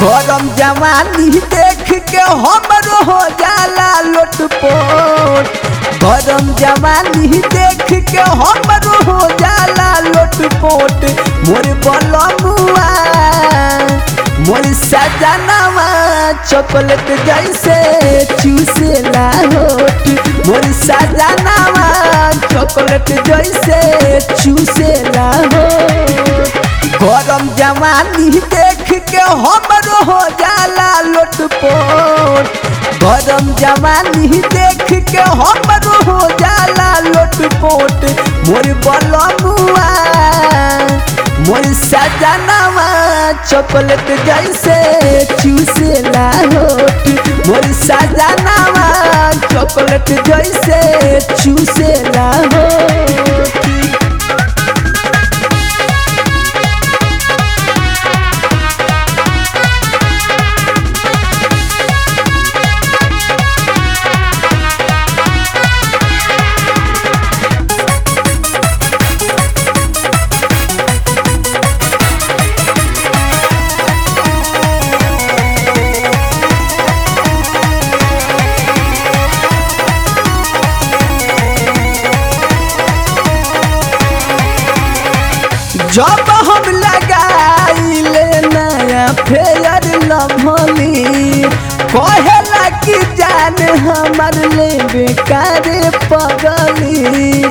गरम जवानी देख के हमरो हो जाला लोटपोट गरम जवानी देख के हमरो हो जाला लोटपोट मोर बलमुआ मोर सजनवा चॉकलेट जैसे चूसेला होठ मोर सजनवा चॉकलेट जैसे चूसेला होठ गरम जवानी देख के हमरो हो जाला लोटपोट गरम जवानी देख के हमरो हो जाला लोटपोट मोर बलमुआ मोर सजनवा चॉकलेट जैसे चूसेला होठ मोर सजनवा चॉकलेट जैसे चूसेला होठ जब हम लगाइले नया फेयर लभली कहेला कि जान हमर ले बेकारे पगली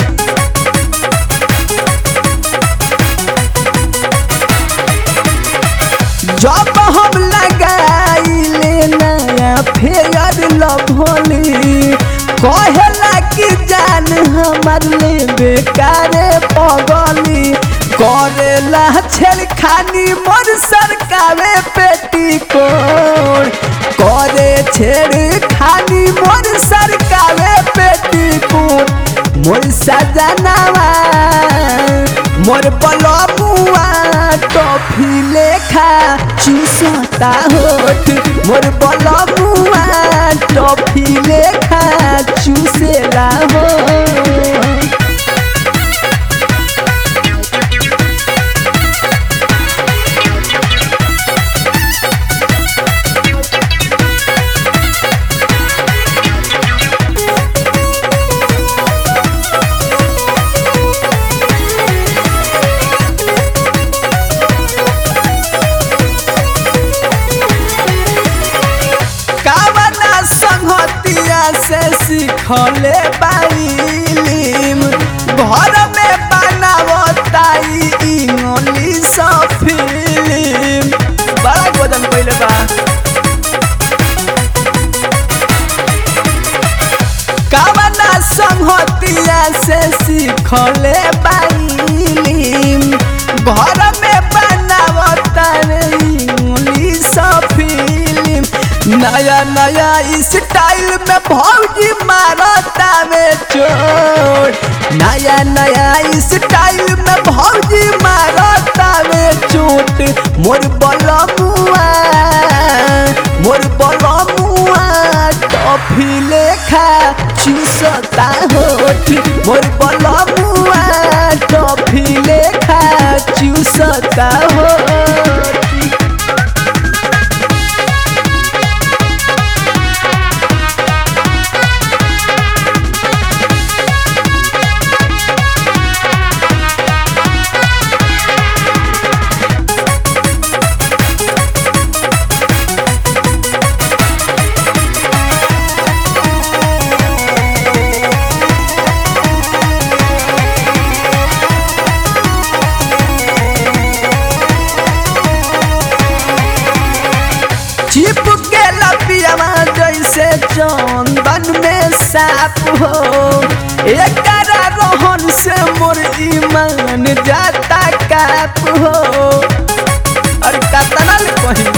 जब हम लगाइले नया फेयर लभली कहेला कि जान हमर ले बेकारे पगली करेला छेड़खानी मोर सरकावे पेटी कोड़ करे छेड़खानी मोर सरकावे पेटी कोड़ मोर सजनवा मोर बलमुआ टॉफी लेखा चूसता होठ मोर बलमुआ टॉफी लेखा चूसेला होठ कावना संगतिया से सीखले बाइलिम घर में बनावताई इंग्लिश फिल्म बड़ा गोदन कइले बा कावना संगतिया से सीखले बाइलिम घर में बनावताई इंग्लिश फिल्म नया नया स्टाइल में भौजी मारता में चोट नया नया स्टाइल में भौजी मारता में चोट मोर बलमुआ मोर बलमुआ टॉफी लेखा चूसता होठ मोर बलमुआ टॉफी लेखा चूसता होठ चिपके लपियावा जैसे चंदन में साप हो एकरा रोहन से मोर ईमान जाता काप हो और कतना कहीं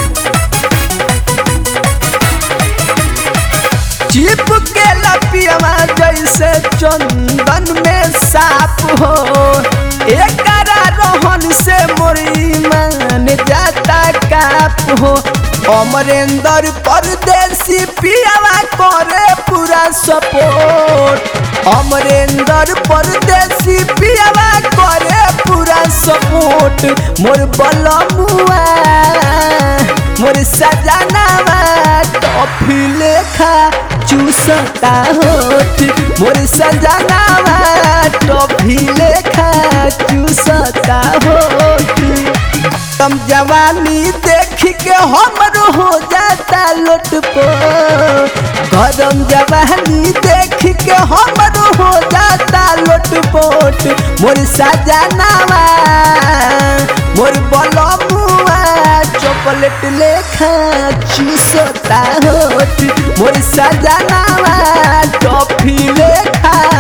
चिपके लपियावा जैसे चंदन में साप हो एकरा रोहन से मोर ईमान जाता काप हो अमरेंद्र परदेसी पियावा करे पूरा सपोर्ट अमरेंद्र परदेसी पियावा करे पूरा सपोर्ट मोर बलमुआ मोर सजनावा टॉफी लेखा चूसता होठ मोर सजनावा टॉफी लेखा चूसता होठ तम जवानी देख के हमर हो जाता लोटपो गरम जवानी देख के हमर हो जाता लोटपोट मोर सजनावा मोर बलमुआ चॉकलेट लेखा चूसता होठ मोर सजनावा टॉफी लेखा